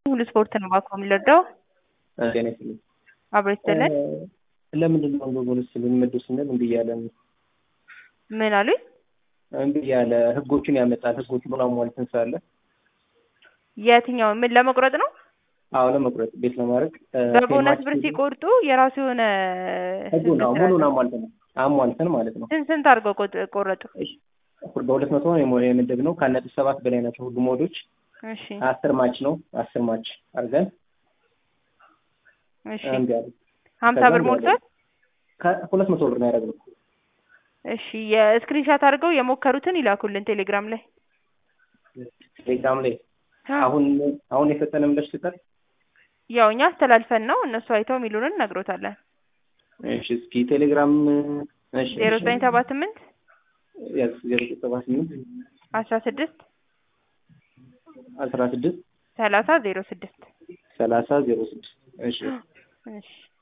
ሁሉ ስፖርት ነው እባክዎ የሚረዳው ጤና ይስጥልኝ። አብሮ ይስጥልን። ለምንድን ነው በቦነስ ልንመድብ ስንል እምቢ እያለን ምን አሉኝ? እምቢ እያለ ህጎቹን ያመጣል። ህጎቹን አሟልተን ስላለ የትኛው ምን ለመቁረጥ ነው? አዎ ለመቁረጥ ቤት ለማድረግ በቦነስ ብር ሲቆርጡ የራሱ የሆነ ህጉን አዎ ሙሉን አሟልተን አሟልተን ማለት ነው። ስንት ስንት አድርገው ቆጥ- ቆረጡ? በሁለት መቶ ነው የመደብ ነው ከነጥብ ሰባት በላይ ናቸው ሁሉም ሞዶች እሺ አስር ማች ነው አስር ማች አድርገን እሺ እምቢ አለ። ሀምሳ ብር ከዛም ሞልቷል። ከሁለት መቶ ብር ነው ያደረግነው። እሺ የስክሪንሻት አድርገው የሞከሩትን ይላኩልን ቴሌግራም ላይ ቴሌግራም ላይ አሁን አሁን የፈጠነ ምላሽ ትሰጣል። ያው እኛ አስተላልፈን ነው እነሱ አይተው የሚሉንን እነግሮታለን። እሺ እስኪ ቴሌግራም እሺ ዜሮ ዘጠኝ ሰባ ስምንት ያዝ ዜሮ ዘጠኝ ሰባ ስምንት አስራ ስድስት አስራ ስድስት ሰላሳ ዜሮ ስድስት ሰላሳ ዜሮ ስድስት እሺ እሺ